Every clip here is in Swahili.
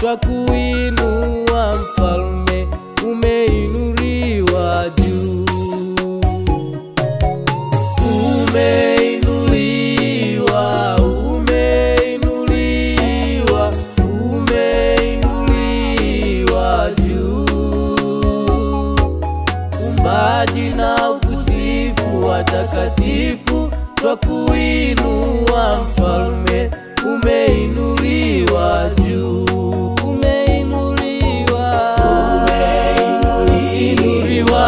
twakuinua mfalme, umeinuliwa juu. Umeinuliwa, umeinuliwa, umeinuliwa juu. Umbaji na ukusifu watakatifu, twakuinua mfalme, umeinuliwa juu. Umeinuliwa, umeinuliwa,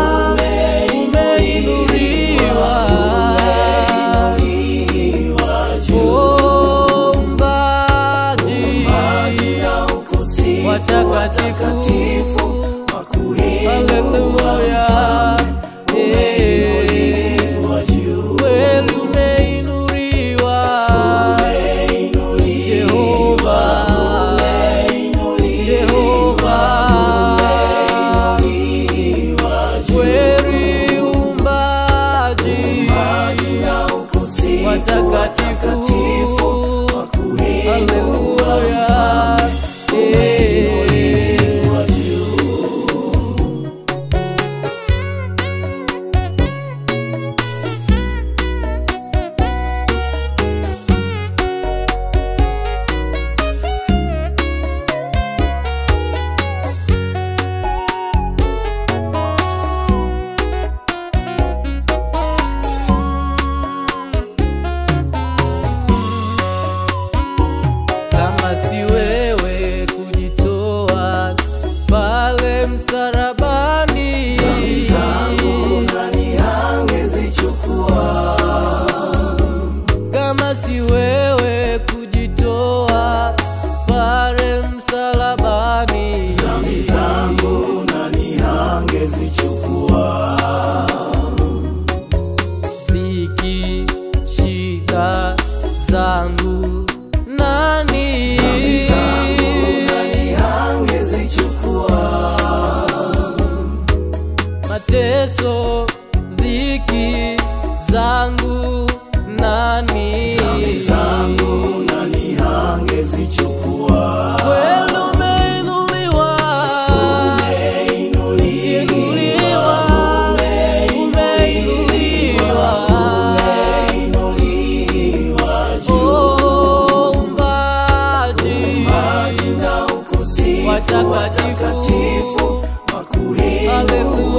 umeinuliwa. Oh, umbaji watakatifu, haleluya. Eh, kweli umeinuliwa, Jehova, Jehova. Kweli umbaji watakatifu, haleluya. Eh, kama si wewe kujitoa pale msalabani, kama si wewe kujitoa pale msalabani, dhiki shida zangu nani mateso dhiki zangu nani kweli umeinuliwa inuliwa umeinuliwa Oh, umbaji watakatifu haleluya